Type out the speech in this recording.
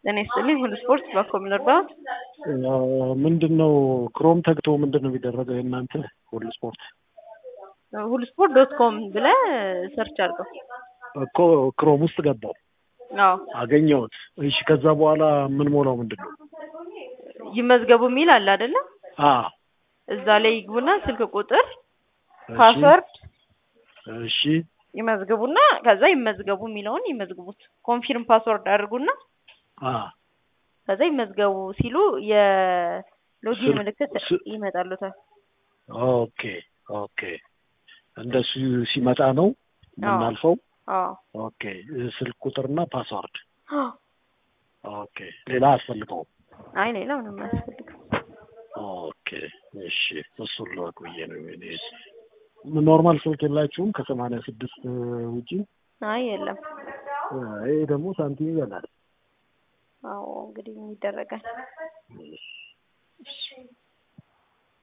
ጤና ይስጥልኝ ሁሉ ስፖርት ባኮም ልርዳዎት? ምንድን ነው ክሮም ተግቶ ምንድን ነው የሚደረገው የእናንተ ሁሉ ስፖርት? ሁሉ ስፖርት ዶት ኮም ብለህ ሰርች አድርገው። እኮ ክሮም ውስጥ ገባው አዎ አገኘሁት። እሺ ከዛ በኋላ የምንሞላው ምንድን ነው? ይመዝገቡ የሚል አለ አይደለ? አዎ እዛ ላይ ይግቡና ስልክ ቁጥር፣ እሺ፣ ፓስወርድ እሺ ይመዝግቡና ከዛ ይመዝገቡ የሚለውን ይመዝግቡት። ኮንፊርም ፓስወርድ አድርጉና አ ከዛ ይመዝገቡ ሲሉ የሎጊን ስልክ- ምልክት ስ- ይመጣሉታል። ኦኬ ኦኬ። እንደሱ ሲመጣ ነው የምናልፈው። አዎ ኦኬ ስልክ ቁጥርና ፓስዋርድ። ኦኬ ሌላ አያስፈልገውም። አይ ሌላ ምንም አያስፈልግም። ኦኬ እሺ፣ እሱን ልወቅ ብዬ ነው። እኔ ኖርማል ስልክ የላችሁም ከሰማንያ ስድስት ውጪ? አይ የለም። ይሄ ደግሞ ሳንቲም ይበላል። አዎ እንግዲህ ምን ይደረጋል። እሺ